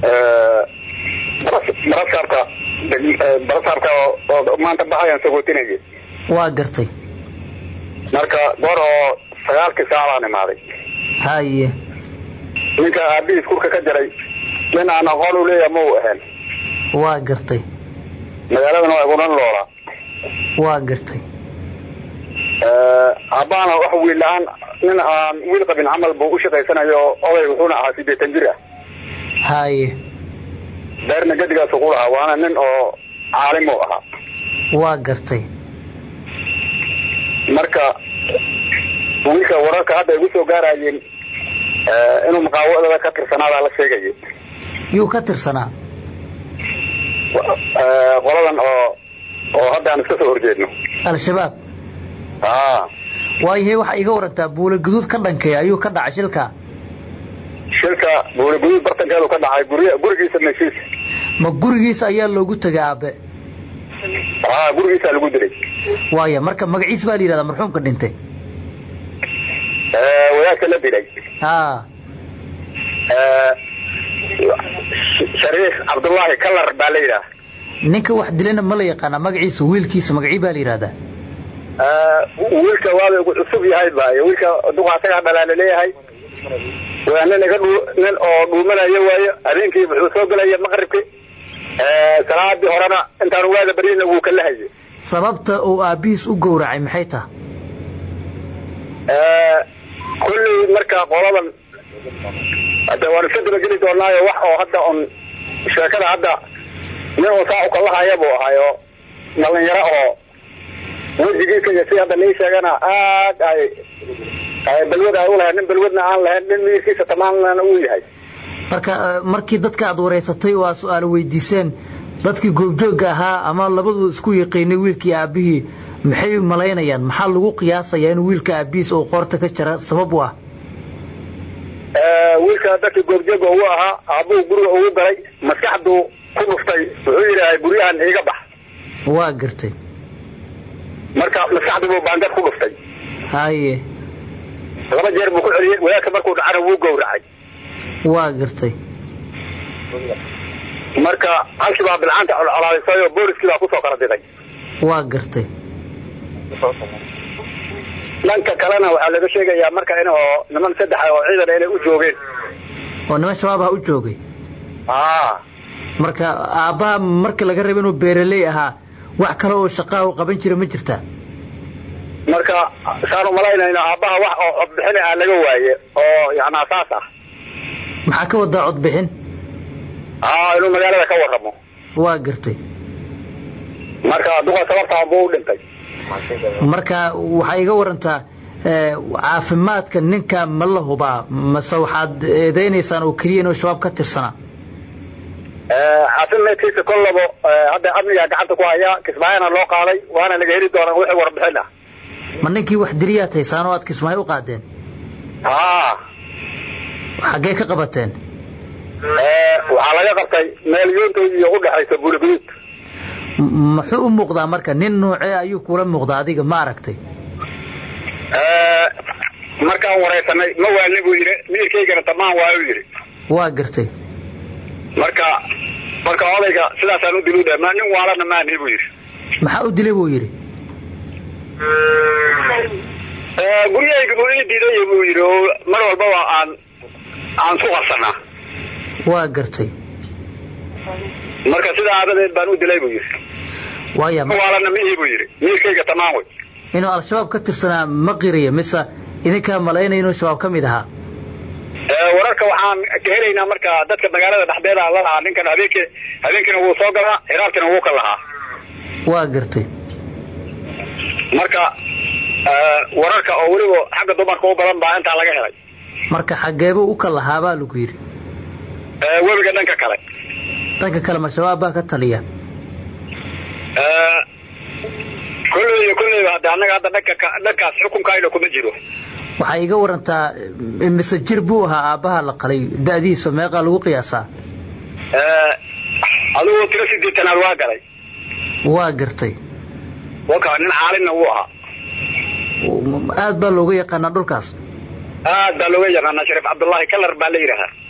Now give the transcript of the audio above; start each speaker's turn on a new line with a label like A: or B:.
A: barasaabka barasaabka oo maanta baxayaan sagootinaya
B: waa gartay
A: marka goor oo sagaalkii saacbaan imaaday
B: haye
A: ninka aabihiis kurka ka jaray nin aan aqoon u leeyaha ma u ahayn
B: waa gartay
A: magaaladana waa igunan loolaa
B: waa gartay
A: aabbaana wax wiil la-aan nin aan wiil qabin camal buu u shaqaysanayo oday wuxuuna ahaa sideetan jir ah
B: haye
A: beerna gadigaasu ku lahaa waana nin oo caalim u ahaa
B: waa gartay
A: marka wiilka wararka hadda ay gu soo gaarayeen inuu maqaawadada ka tirsanaadaa la sheegaya
B: yuu ka tirsanaa
A: qoladan oo oo hadda aan iska soo horjeedno
B: al-shabaab
A: a
B: waayahay waxaa iga warantaa buula guduud ka dhankay ayuu ka dhacay shilka
A: shilka buula guduud bartankeedu ka dhacay gurya gurigiisa meshiisa
B: ma gurigiisa ayaa loogu tegay aabe
A: a gurigiisaa lagu dilay
B: waaya marka magaciis baa la yidhahdaa marxuumka dhintay
A: wadaadka la dilay
B: a
A: shariif cabdullaahi kalar baa la yidhaha
B: ninka wax dilayna ma la yaqaanaa magaciisa wiilkiisa magacii baa la yidhahdaa
A: wiilka waaba igu cusub yahay bay wiilka duqa asagaa dhalaa laleeyahay waa nin iga dhuu nin oo dhuumanayo waayo habeenkii wuxuu soo gelaya maqribki salaadii horena intaan waada baryana wuu kala hayay
B: sababta uu aabbihiis u gowracay maxay taha
A: kulley marka qoladan hade waan iska dabageli doonaayo wax oo hadda un sheekada hadda nin un saa ukalahaya buu ahay oo dhalinyaro oo wejigiisa iyo si hadda nii sheegana aad ay balwad ay ulahayn nin balwadna aan lahayn nin miirkiisa tamaamna uu yahay
B: marka markii dadka aad wareysatay oo aad su-aalo weydiiseen dadkii goobjoogga ahaa ama labadooda isku yaqiinay wiilkii aabbihii maxay malaynayaan maxaa lagu qiyaasayaa inuu wiilka aabihiis oo qoorta ka jara sabab u ah
A: wiilka dadkii goobjooga ugu ahaa aabuhu guriga ugu galay maskaxdu ku dhuftay wuxuu yidhaahay guryahan iiga bax
B: waa gartay
A: marka maskaxdu buu baangad ku dhuftay
B: haye
A: laba jeer buu ku celiyey wadaadka markuu dhacana wuu gowracay
B: waa gartay
A: marka halkii baa bilcaanta colcolaadisay oo booliskii baa kusoo kala diday
B: waa gartay
A: dhanka kalena waxaa laga sheegayaa marka in oo niman saddexa oo ciidan inay u joogeen
B: oo niman shabaabha u joogay
A: a
B: marka aabbaha marka laga raba inuu beeraley ahaa wax kale oo shaqaha u qaban jira ma jirtaa
A: marka saan umalaynayna aabbaha wax oo codbixin ah laga waaye oo yani asaas ah
B: maxaa ka wadaa codbixin
A: a inuu magaalada ka warramo
B: waa gartay
A: marka duqa sababtaan buu u dhintay
B: marka waxaa iga warantaa caafimaadka ninka ma la hubaa mase waxaad eedeynaysaan oo keliya inuu shabaab ka tirsanaa
A: caafimaadkiisa kollabo hadda amnigaa gacanta ku haya kismaayana loo qaaday waana laga heli doonaa wixii warbixin ah
B: ma ninkii wax diliyaad haysaan oo aad kismaayo u qaadeen
A: a
B: xaggee ka qabateen
A: waxaa laga qabtay meel yoontood iyo u dhexaysa buuliguduud
B: muxuu u muuqdaa marka nin noocee ayuu kula muuqdaa adiga ma aragtay
A: markaan waraysanay ma waalni buu yidhi miirkaygana tamaan waa u yidhi
B: waa gartay
A: marka marka odayga sidaasaan u dil u dhahay ma nin waalana maani buu yidhi
B: maxaa u dilay buu yidhi
A: guryahayga buu ii diiday buu yidhi oo mar walbaba aan aan ku qarsanaa
B: waa gartay
A: marka sidaa adadeed baan u dilay buu yidhi
B: waaya
A: waalana mihi buu yidhi miirkayga tamaan wey
B: inuu al-shabaab ka tirsanaa ma qiriya mise idinkaa malaynaya inuu shabaab ka mid ahaa
A: wararka waxaan ka helaynaa marka dadka magaalada dhexdeeda la lahaa ninkan habeenki habeenkiina wuu soo galaa xiraabkina wuu ka lahaa
B: waa gartay
A: marka wararka oo weliba xagga dumarka u badan baa intaa laga helay
B: marka xageebuu u ka lahaa baa lagu yidhi
A: webiga dhanka kale
B: dhanka kale ma shabaab baa ka taliya
A: kolley iyo kolleyba hadda annaga hadda dhanka dhankaas xukunkayna kuma jiro
B: waxay iga warantaa mise jir buu ahaa aabbaha la qalay da'diisa meeqaa lagu qiyaasaa
A: adigu tiro sideetanaad waa galay
B: waa gartay
A: waka nin caalinna wuu ahaa
B: aad baa looga yaqaanaa dhulkaas
A: aad baa looga yaqaanaa shariif cabdullaahi kalar baa la yidhaahaa